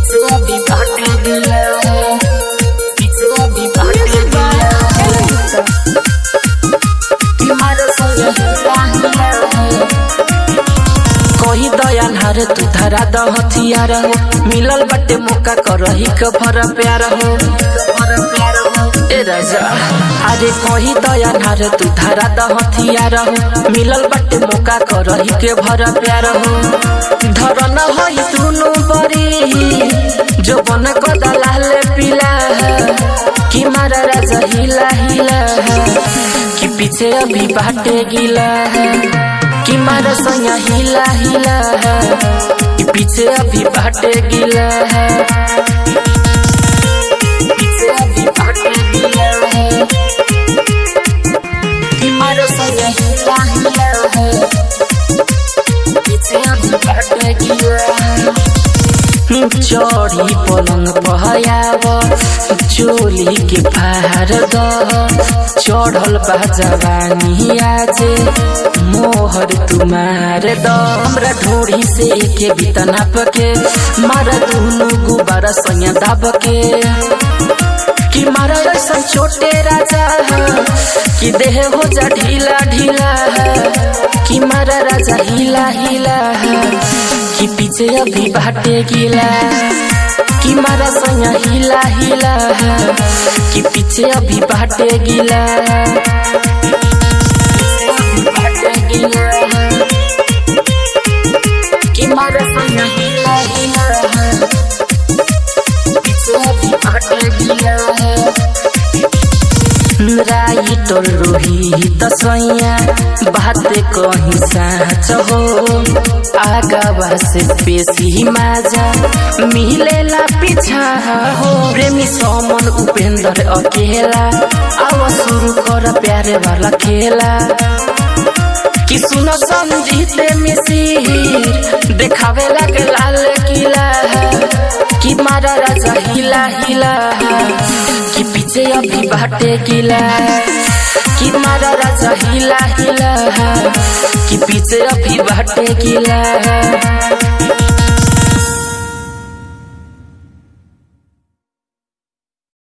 पिछवा भी बाटे गिला पिछवा भी बाटे गिला कि मारो सोया हिला कही दयाल हर तू धरा द हथियार हो मिलल बटे मौका करही के भर प्यार हो ए राजा अरे कही दयाल हर तू धरा द हथियार हो मिलल बटे मौका करही के भर प्यार हो धर न होई दुनु बरी जो बन कदा लाल पीला कि मारा राजा हिला हिला कि पीछे अभी बाटे गिला कि मारा सैया हिला हिला कि पीछे अभी बाटे गिला पीछे अभी बाटे गिला कि मारा सैया हिला हिला पीछे अभी बाटे गिला चढ़ी पलंग पहयाव चोली के फार द चढ़ल बा जवानी आजे मोहर तुमार द हमरा ढोड़ी से के बितना पके मारा दुनु गुबारा सैया दाब के कि मारा ऐसा छोटे राजा कि देह हो जा ढीला ढीला कि मारा राजा हिला हिला कि पीछे अभी बाटे गिला कि मारा सैया हिला हिला कि पीछे अभी बाटे गिला बाटे गिला कि मारा सैया हिला हिला पीछे अभी बाटे गिला राइटल रोहित सैया बात कहीं साँच हो आगावा से पेशी माजा मिलेला पीछा हो प्रेमी समन उपेंद्र अकेला आव शुरू कर प्यारे वाला खेला कि सुनो संजीत मिसिर देखावे लगे लाल किला कि मारा राजा हिला हिला कि पीछे अभी बाटे किला कि मारा राजा हिला हिला कि पीछे अभी बाटे किला